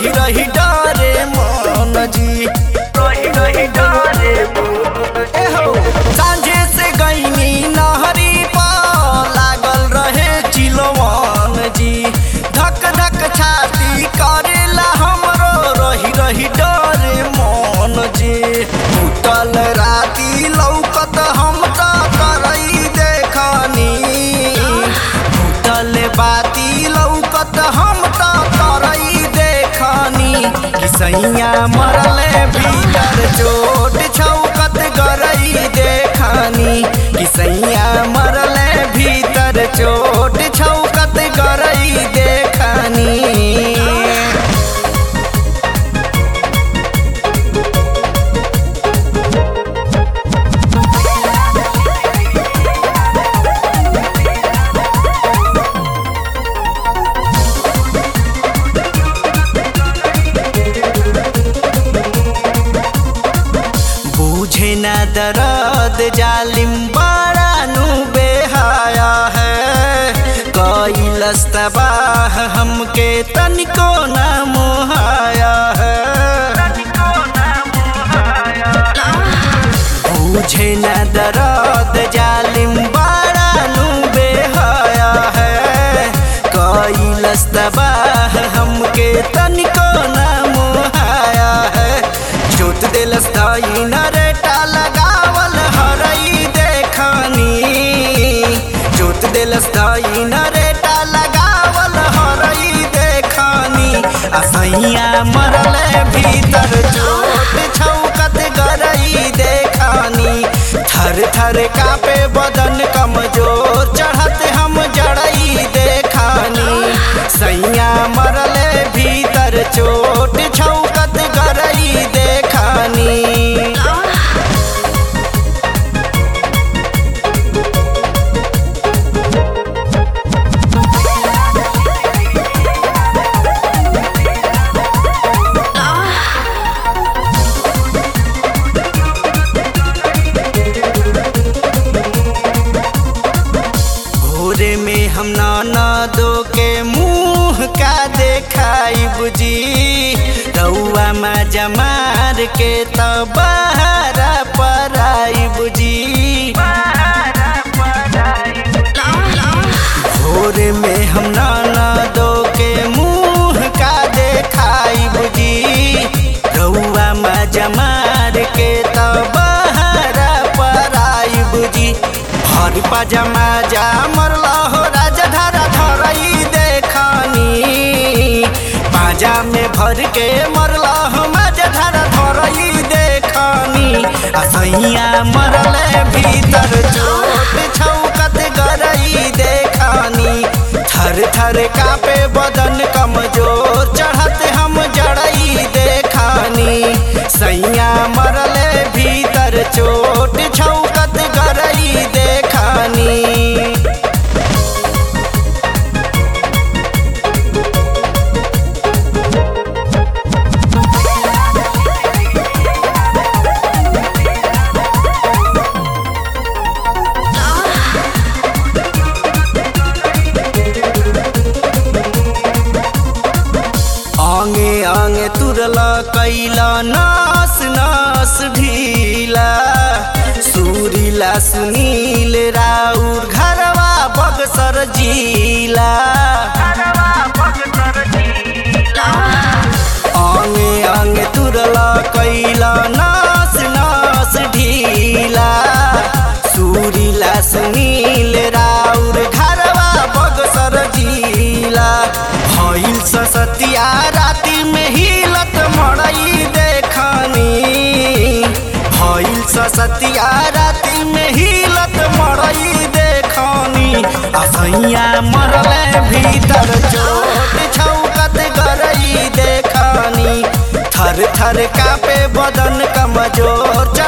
रही रही डरे मन जी रही रही डरे ए हो सांझे से गईनी नहरी पर लागल रहे चिलवन जी धक धक छाती करेला हमरो रही रही डरे मन जी उतल राती लौकत हम त करई देखनी उतल बाती लौकत हम त करई देखनी कि सैया मरले भीतर चोट छौकत गरई देखनी कि सैया मरले भीतर चोट छौकत गरई देखनी बूझे न दर्द जालिम बड़ा नु बेहाया है कैलस तबाह हमके तनिको न मोहाया है बूझे न दर्द जालिम बड़ा नु बेहाया है कैलस तबाह हमके तनिको न मोहाया है चोट दिलस दाई नरेटा लगावल हरई देखनी चोट दिलस दाई नरेटा लगावल हरई देखनी असैया मरले भीतर चोट छौकत गरई देखनी थर थर कापे बदन कमजोर चढ़त हम जड़ई देखनी सैया मरले भीतर चोट छौकत गरई देखनी भोरे में हम नाना दो के मुंह का देखाई बुझी रउआ में जमार के तो बहरा पराई बुझी भोरे में हम नाना दो के मुंह का देखाई बुझी रउआ में जमार के तो बहरा पराई बुझी हर पजमा जा मरला हो राजा धारा धरई देखनी पाजा में भर के मरला हो मजा धारा धरई देखनी असैया मरले भीतर चोट छौकत गरई देखनी थर थर कापे बदन कमजोर चढ़त हम जड़ई देखनी सैया मरले भीतर चोट छौकत गरई देखनी आंगे आंगे तुरला कैला नास नास ढीला सूरीला सुनील राउर घरवा बगसर जीला आंगे आंगे तुरला कैला नास नास ढीला सूरीला सुनील राउर घरवा बगसर जीला भइल ससतिया राती में हिलत मड़ई देखनी भइल ससतिया राती में हिलत मड़ई देखनी असैया मरले भीतर चोट छौकत गरई देखनी थर थर कापे बदन कमजोर